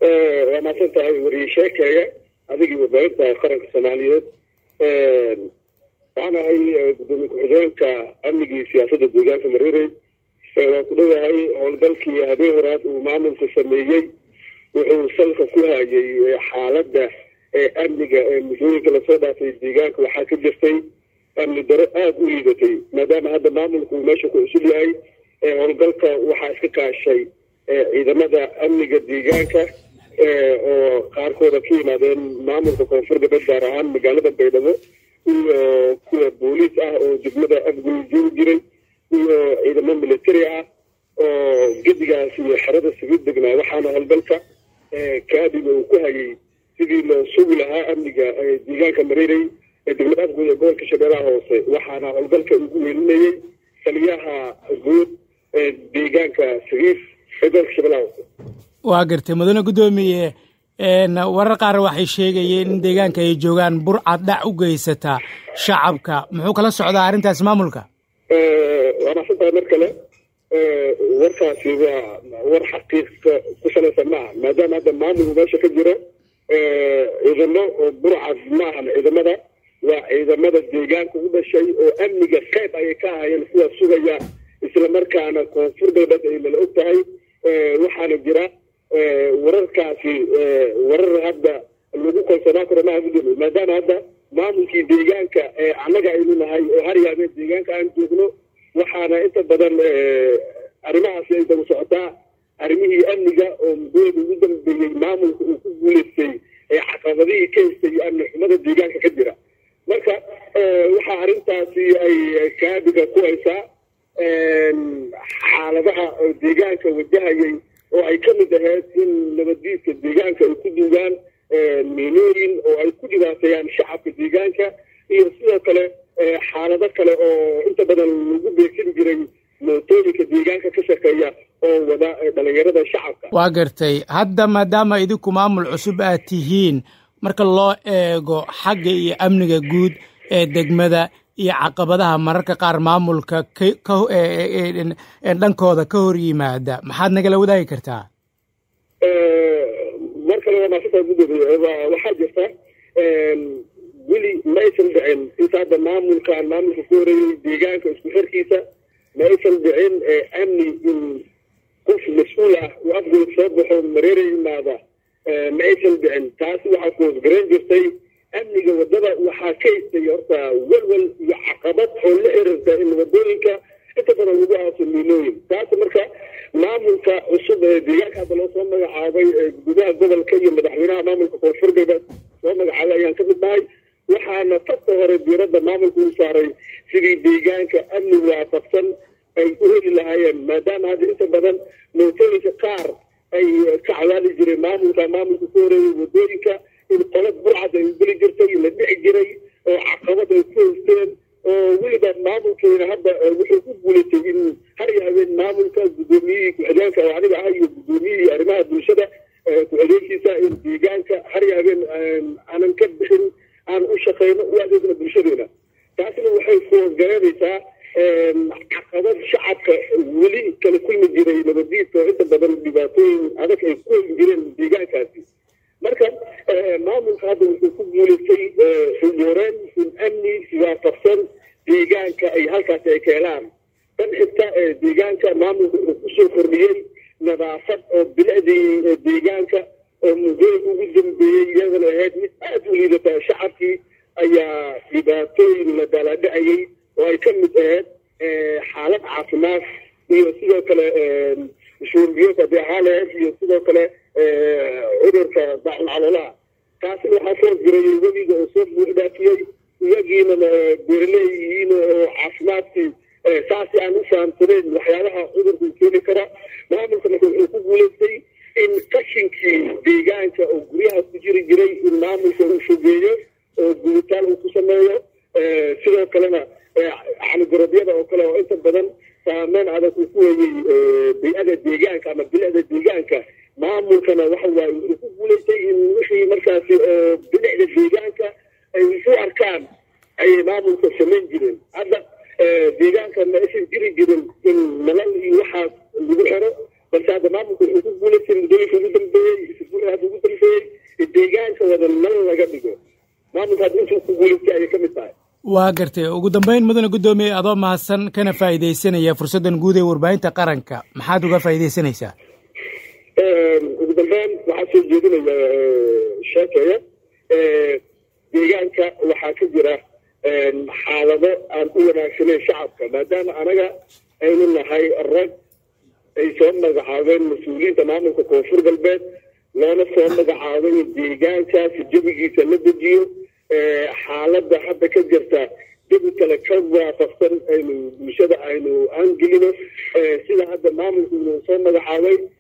waa mahadsan tahay wariye sheekeeya adigii warbaahinta qaranka soomaaliyeed waxaan ahay gudoomiye ku-xigeenka amnigii siyaasadda deegaanka mareerey waan ku dhowahay howlgalkii habeen horaad uu maamulka sameeyey wuxuu salka ku hayay xaaladda amniga ee muddooyinka lasoo dhaafay deegaanka waxaa ka jirtay amni daro aada u liidatay maadaama hadda maamulku uu meesha ku cusub yahay howlgalka waxaa iska kaashay ciidamada amniga deegaanka oo qaarkooda ka yimaadeen maamulka koonfur galbeed gaar ahaan magaalada baydhabo iyo kuwa booliis ah oo degmada afgul joogi jiray iyo ciidamo military ah oo gedigaas iyo xerada sugid degnaa waxaana howlgalka kaadiga uu ku hayay sidii loo sugi lahaa amniga deegaanka mareerey ee degmada afgul ee gobolka shabeellaha hoose waxaana howlgalka ugu welinayey taliyaha guud ee deegaanka sagiif ee gobolka shabeellaha hoose waa gartay mudane guddoomiye warar qaar waxay sheegayeen in deegaanka ay joogaan burcad dhac u geysata shacabka muxuu kala socdaa arrintaas maamulka waa mahadsantahay mar kale warkaasi waa war xaqiiqa ku salaysan maaha maadaama hadda maamulku meesha ka jiro ciidamo oo burcad maahan ciidamada waa ciidamada deegaanka u dhashay oo amniga qayb ayay ka ahayeen kuwa sugaya islamarkaana koonfur galbeed ay nala og tahay waxaana jira wararkaasi warar hadda lagu kalsoonaan karo maaha gudoomiye maadaama hadda maamulkii deegaanka annaga aynu nahay oo har yaabeen deegaanka aan joogno waxaana inta badan arrimahaasi ay daba socotaa arrimihii amniga oo muddooyada ugu dambeeyey maamulka uu ku guulaystay ee caqabadihii ka haystay amni xumada deegaanka ka jira marka waxaa arrintaasi ay kaabiga ku haysaa xaaladaha deegaanka wajahayay oo ay ka mid ahayd in nabaddiidka deegaanka ay ku duugaan miinooyin oo ay ku dhibaateeyaan shacabka deegaanka iyo sidoo kale xaalado kale oo inta badan lagu beegsan jiray mootooyinka deegaanka ka shaqeeya oo wada dhalinyarada shacabka waa gartay hadda maadaama idinku maamul cusub aad tihiin marka loo eego xagga iyo amniga guud ee degmada iyo caqabadaha mararka qaar maamulka dhankooda ka hor yimaada maxaad nagala wadaagi kartaa mar kale waa maasanta gudoomiye waxaa jirta weli ma aysan dhicin inta hadda maamulkan maamulka ku horeeyey deegaanka isku xirkiisa ma aysan dhicin amni in qof mas-uul ah uu afgol soo baxo mareera yimaada ma aysan dhicin taasi waxaa kuhosgaran jirtay amniga waddada waxaa ka haystay horta welwel iyo caqabad oo la xiriirta in wadooyinka inta badan lagu aaso miinooyin taasi marka maamulka cusub ee deegaanka hadda loo soo magacaabay gudaha gobolka iyo madaxweynaha maamulka koonfur galbeed soo magacaabay ayaan ka mid nahay waxaana fasta hore diiradda maamulka u saaray sidii deegaanka amni waafaqsan ay u heli lahaayeen maadaama hadda inta badan mootooyinka qaar ay ka cadaali jireen maamulka maamulka ku horeeyay wadooyinka in qolad burcad ay geli jirtay la dhici jiray oo caqabad ay ku haysteen oo weliba maamulkeena hadda wuxuu ku guulatay in har iyo habeen maamulka guddoomiyihii ku-xigeenka oo aniga ah iyo guddoomiyihii arrimaha bulshada ku-xigeenkiisa in deegaanka har iyo habeen aanan ka bixin aan u shaqayno u adeegno bulshadeena taasina waxay kuhosgareynaysaa caqabad shacabka weli kala kulmi jiray nabadiidka oo inta badan dhibaatooyin adag ay ku heli jireen deegaankaasi marka maamulka hadda wuxuu ku guulaystay xudureen in amni waafaqsan deegaanka ay halkaasi ay keenaan tan xigta deegaanka maamulka wuxuu kusoo kordhiyey nadaafad oo bilicdii deegaanka oo muddooyinka ugu dambeeyey iyadana ahayd mid aada u liidata shacabkii ayaa dhibaatooyin la daaladhacayay oo ay ka mid ahayd xaalad caafimaad iyo sidoo kale shuurbiyood haddii ahaa lahayd iyo sidoo kale cudurka daacun caloolaha taasina waxaa ka horjirayay webiga oo soo buux dhaafiyey iyagiina beeraleeyihiin oo caafimaadkii saasi aan u fahamsanayn waxyaabaha cudurku keeni kara maamulka marka wuxuu ku guulaystay in qashinkii deegaanka oo guryaha ku jiri jiray in maamulka uu fogeeyo oo guditaan uu ku sameeyo sidoo kalena canigorabyada oo kale oo inta badan saameyn adag uu ku weeyey bay-ada deegaanka ama bilicda deegaanka maamulkana waxa waaye wuxuu ku guulaystay in wixii markaasi bilicda deegaanka ay u arkaan ayay maamulka samayn jireen hadda deegaanka ma aysan jiri jirin in nalal iyo waxaas lagu xiro balse hadda maamulka wuxuu ku guulaystay muddooyinka ugu dambeeyey hore hadda ugu dambeeyey deegaanka wada nal laga dhigo maamulka hadda intuu ku guulaystay ayay ka mid tahay waa gartay ugu dambeyn mudane guddoomiye adoo mahadsan kana faa'iidaysanaya fursaddan guud ee warbaahinta qaranka maxaad uga faa'iidaysanaysaa ugu dambeyn waxaa soo jeedinaya sheekeeya deegaanka waxaa ka jira xaalado aan u wanaagsaneyn shacabka maadaama anaga aynu nahay rag ay soo magacaabeen mas-uuliyiinta maamulka koonfur galbeed loona soo magacaabay deegaankaasi jabigiisa la dejiyo xaaladda hadda ka jirta jabi kale ka waafaqsan aynu bulshada aynu aangelino sida hadda maamulku inuu soo magacaabay